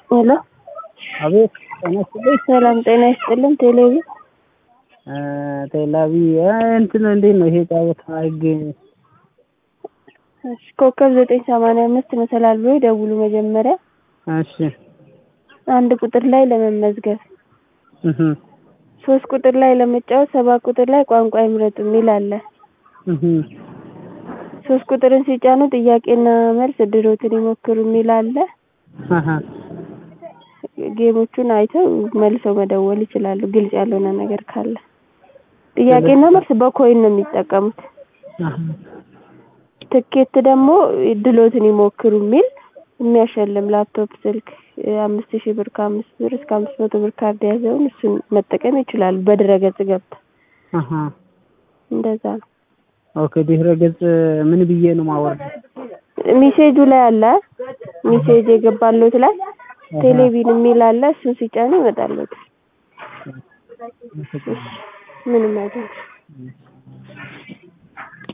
ሄሎ አቤት ጤና ይስጥልኝ። ሰላም ጤና ይስጥልን። ቴሌቪ ቴላቪ እንትን እንዴት ነው ይሄ ጫወታ ህግ? እሺ፣ ኮከብ ዘጠኝ ሰማንያ አምስት መሰላል ብሎ ይደውሉ መጀመሪያ እሺ አንድ ቁጥር ላይ ለመመዝገብ እህ ሶስት ቁጥር ላይ ለመጫወት ሰባት ቁጥር ላይ ቋንቋ ይምረጡ የሚል አለ። እህ ሶስት ቁጥርን ሲጫኑ ጥያቄና መልስ እድሎትን ይሞክሩ የሚል አለ። አሃ ጌሞቹን አይተው መልሰው መደወል ይችላሉ። ግልጽ ያልሆነ ነገር ካለ ጥያቄና መልስ በኮይን ነው የሚጠቀሙት። አሃ ትኬት ደግሞ እድሎትን ይሞክሩ የሚል የሚያሸልም ላፕቶፕ፣ ስልክ አምስት ሺህ ብር ከአምስት ብር እስከ አምስት መቶ ብር ካርድ የያዘውን እሱን መጠቀም ይችላሉ። በድረገጽ ገብተው አሃ እንደዛ ነው። ኦኬ ድህረ ገጽ ምን ብዬ ነው ማወርደው? ሚሴጁ ላይ አለ ሚሴጅ የገባሎት ላይ ቴሌቪዥን የሚል አለ። እሱን ሲጫኑ ይመጣሎት። ምንም አይደለም።